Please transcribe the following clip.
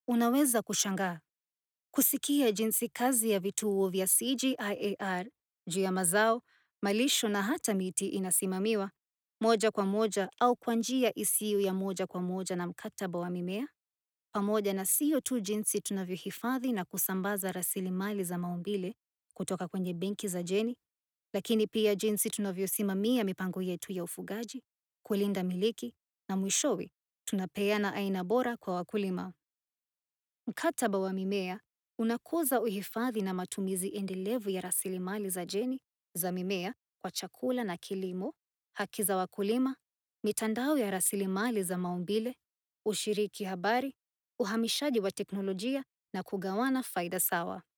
Unaweza kushangaa kusikia jinsi kazi ya vituo vya CGIAR juu ya mazao, malisho na hata miti inasimamiwa moja kwa moja au kwa njia isiyo ya moja kwa moja na mkataba wa mimea, pamoja na sio tu jinsi tunavyohifadhi na kusambaza rasilimali za maumbile kutoka kwenye benki za jeni, lakini pia jinsi tunavyosimamia mipango yetu ya ufugaji, kulinda miliki na mwishowe tunapeana aina bora kwa wakulima. Mkataba wa mimea unakuza uhifadhi na matumizi endelevu ya rasilimali za jeni za mimea kwa chakula na kilimo, haki za wakulima, mitandao ya rasilimali za maumbile, ushiriki habari, uhamishaji wa teknolojia na kugawana faida sawa.